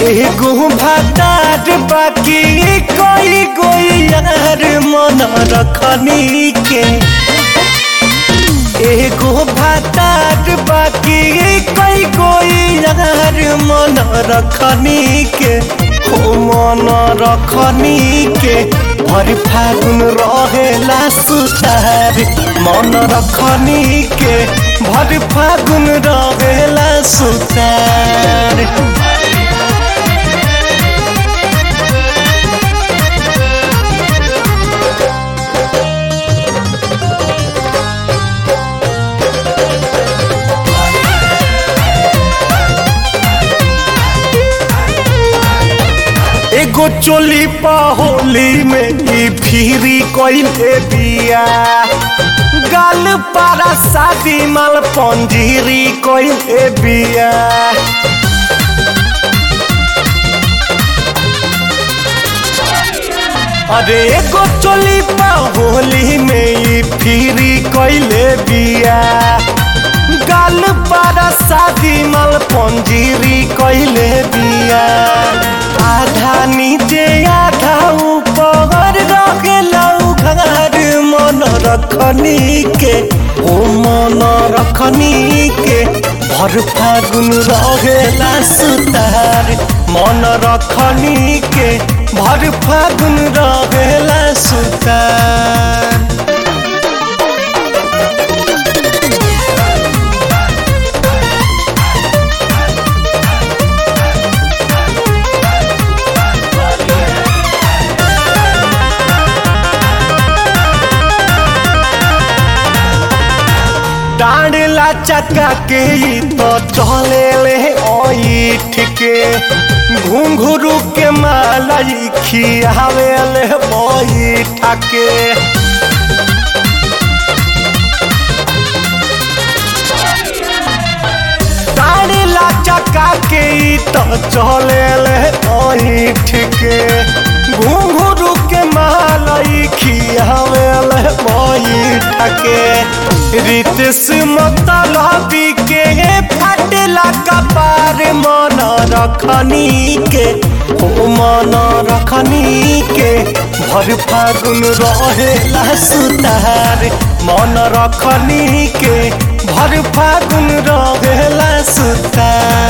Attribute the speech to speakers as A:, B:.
A: एगो भातार बाकी कोई कोई यार मन रखनी के एगो भातार बाकी कोई कोई यार मन रखनी के हो मन रखनी के भर फागुन रहेला सुतार मन रखनी के भर फागुन रहेला सुतार एगो चोली होली में ई फिरी कइले बिया गाल पारा शादी माल पंजीरी कइले बिया अरे एगो चोली होली में ई फिरी कइले बिया गाल पारा शादी माल पंजीरी कइले बिया आधा नीचे आधा ऊपर रखेलौ घर मन रखनी के ओ मन रखनी के भर फागुन रहेला सुतार मन रखनी के भर फागुन रहेला सुतार डांडला चक्का के ई तो चले ले ओइठ के घुंघरू के मालाई खियावे ले बैठ के डांडला चक्का के ई तो चले ले ओइठ के घुंघरू के मालाई खियावे ले बैठ के रितेश मतलबी के फटला कपार मन रखनी के ओ मन रखनी के भर फागुन रहेला सुतार मन रखनी के भर फागुन रहेला सुतार